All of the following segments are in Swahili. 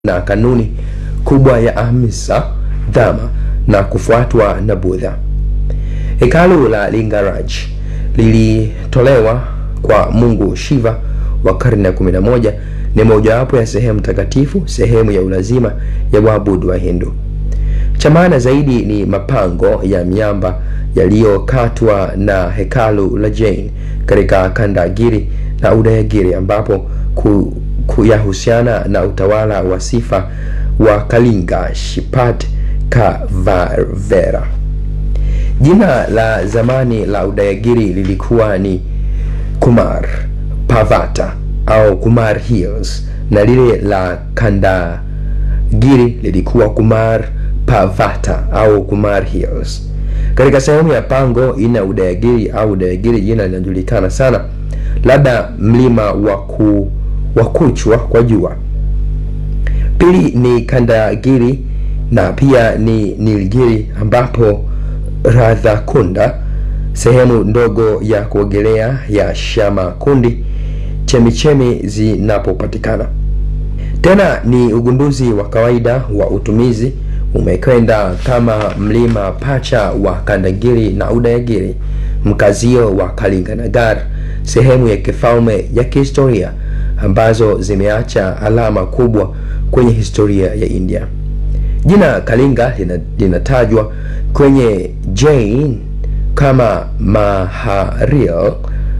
na kanuni kubwa ya Ahimsa Dhamma na kufuatwa na Buddha. Hekalu la Lingaraj lilitolewa kwa Mungu Shiva wa karne ya 11 ni mojawapo ya sehemu takatifu, sehemu ya ulazima ya waabudu wa Hindu. Cha maana zaidi ni mapango ya miamba yaliyokatwa na hekalu la Jain katika Kandagiri na Udayagiri ambapo ku, kuyahusiana na utawala wa sifa wa Kalinga Shipat Kavarvera. Jina la zamani la Udayagiri lilikuwa ni Kumar Pavata au Kumar Hills na lile la Kandagiri lilikuwa Kumar Pavata au Kumar Hills. Katika sehemu ya pango ina Udayagiri au Udayagiri, jina linajulikana sana, labda mlima wa ku wa kuchwa kwa jua. Pili ni Kandagiri na pia ni Nilgiri ambapo Radhakunda, sehemu ndogo ya kuogelea ya Shamakundi, chemichemi zinapopatikana. Tena ni ugunduzi wa kawaida wa utumizi umekwenda kama mlima pacha wa Kandagiri na Udayagiri, mkazio wa Kalinganagar, sehemu ya kifalme ya kihistoria ambazo zimeacha alama kubwa kwenye historia ya India. Jina Kalinga linatajwa kwenye Jain kama Maharil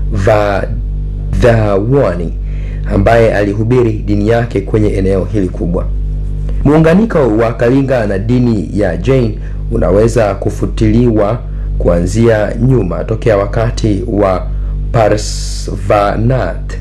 Vadhavani ambaye alihubiri dini yake kwenye eneo hili kubwa. Muunganiko wa Kalinga na dini ya Jain unaweza kufutiliwa kuanzia nyuma tokea wakati wa Parsvanath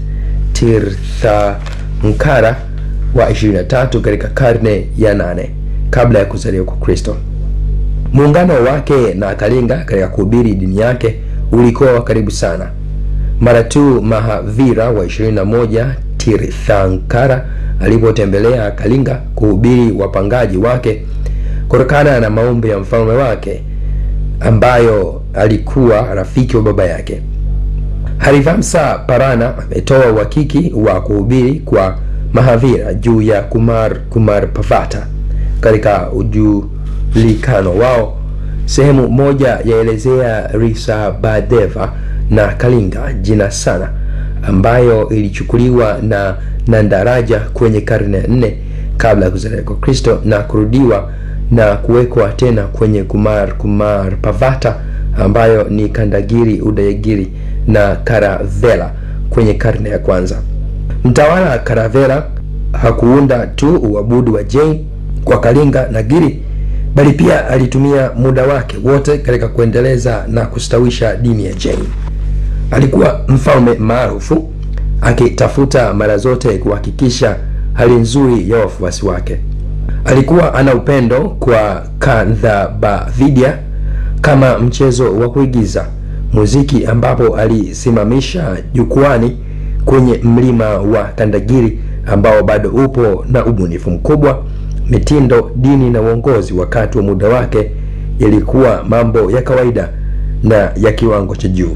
Tirthankara wa 23 katika karne ya nane kabla ya kuzaliwa kwa Kristo. Muungano wake na Kalinga katika kuhubiri dini yake ulikuwa wa karibu sana. Mara tu Mahavira wa 21 Tirthankara alipotembelea Kalinga kuhubiri wapangaji wake kutokana na maombi ya mfalme wake ambayo alikuwa rafiki wa baba yake. Harivamsa Parana ametoa uhakiki wa kuhubiri kwa Mahavira juu ya Kumar Kumar Pavata katika ujulikano wao. Sehemu moja yaelezea Risabhadeva na Kalinga jina sana, ambayo ilichukuliwa na Nandaraja kwenye karne ya nne kabla ya kuzaliwa kwa Kristo na kurudiwa na kuwekwa tena kwenye Kumar Kumar Pavata ambayo ni Kandagiri, Udayagiri na Karavela kwenye karne ya kwanza. Mtawala Karavela hakuunda tu uabudu wa Jain kwa Kalinga na Giri, bali pia alitumia muda wake wote katika kuendeleza na kustawisha dini ya Jain. Alikuwa mfalme maarufu akitafuta mara zote kuhakikisha hali nzuri ya wafuasi wake. Alikuwa ana upendo kwa Kandhabavidya kama mchezo wa kuigiza muziki, ambapo alisimamisha jukwani kwenye mlima wa Kandagiri ambao bado upo na ubunifu mkubwa. Mitindo, dini na uongozi wakati wa muda wake yalikuwa mambo ya kawaida na ya kiwango cha juu.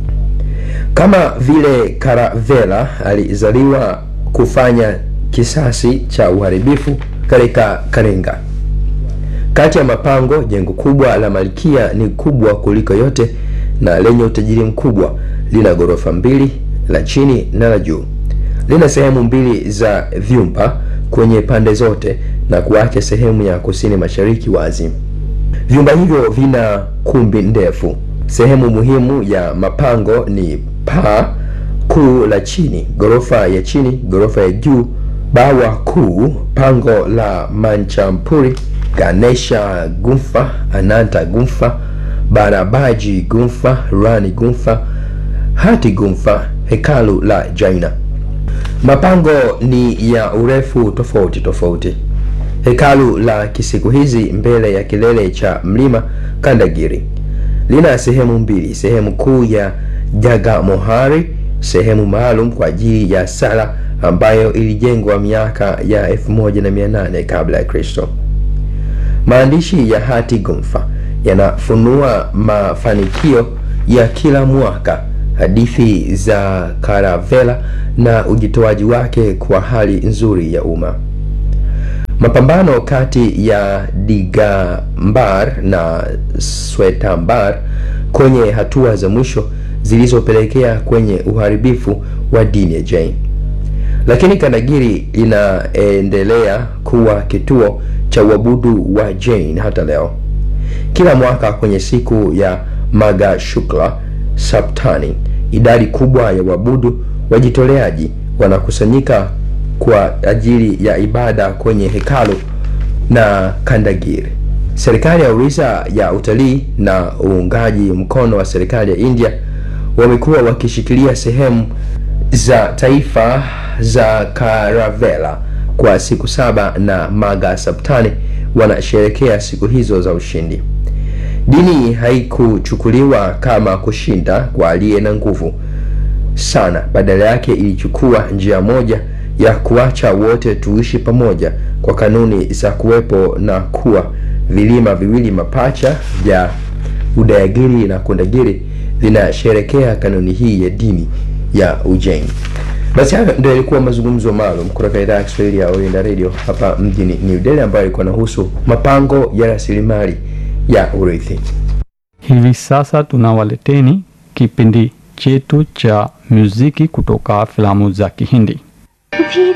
Kama vile Karavela alizaliwa kufanya kisasi cha uharibifu katika Kalinga. Kati ya mapango, jengo kubwa la Malkia ni kubwa kuliko yote na lenye utajiri mkubwa. Lina ghorofa mbili, la chini na la juu. Lina sehemu mbili za vyumba kwenye pande zote na kuacha sehemu ya kusini mashariki wazi. Vyumba hivyo vina kumbi ndefu. Sehemu muhimu ya mapango ni paa kuu la chini, ghorofa ya chini, ghorofa ya juu, bawa kuu, pango la Manchampuri, Ganesha Gumfa, Ananta Gumfa, Barabaji Gumfa, Rani Gumfa, Hati Gumfa, hekalu la Jaina. Mapango ni ya urefu tofauti tofauti. Hekalu la kisiku hizi mbele ya kilele cha mlima Kandagiri lina sehemu mbili, sehemu kuu ya Jagamohari, sehemu maalum kwa ajili ya sala ambayo ilijengwa miaka ya 1800 kabla ya Kristo. Maandishi ya Hati Gumfa yanafunua mafanikio ya kila mwaka, hadithi za Karavela na ujitoaji wake kwa hali nzuri ya umma. Mapambano kati ya Digambar na Swetambar kwenye hatua za mwisho zilizopelekea kwenye uharibifu wa dini ya Jain. Lakini Kandagiri inaendelea kuwa kituo cha uabudu wa Jain hata leo. Kila mwaka kwenye siku ya Magha Shukla Saptani, idadi kubwa ya waabudu wajitoleaji wanakusanyika kwa ajili ya ibada kwenye hekalu na Kandagiri. Serikali ya Orissa ya utalii na uungaji mkono wa serikali ya India wamekuwa wakishikilia sehemu za taifa za Karavela kwa siku saba na Magha Saptani wanasherekea siku hizo za ushindi. Dini haikuchukuliwa kama kushinda kwa aliye na nguvu sana, badala yake ilichukua njia moja ya kuacha wote tuishi pamoja kwa kanuni za kuwepo na kuwa vilima viwili mapacha vya Udayagiri na Kundagiri vinasherekea kanuni hii ya dini ya Ujain. Basi hayo ndio yalikuwa mazungumzo maalum kutoka idhaa ya Kiswahili ya Oriental Radio hapa mjini New Delhi, ambayo ilikuwa inahusu mapango ya rasilimali ya urithi. Hivi sasa tunawaleteni kipindi chetu cha muziki kutoka filamu za Kihindi. भी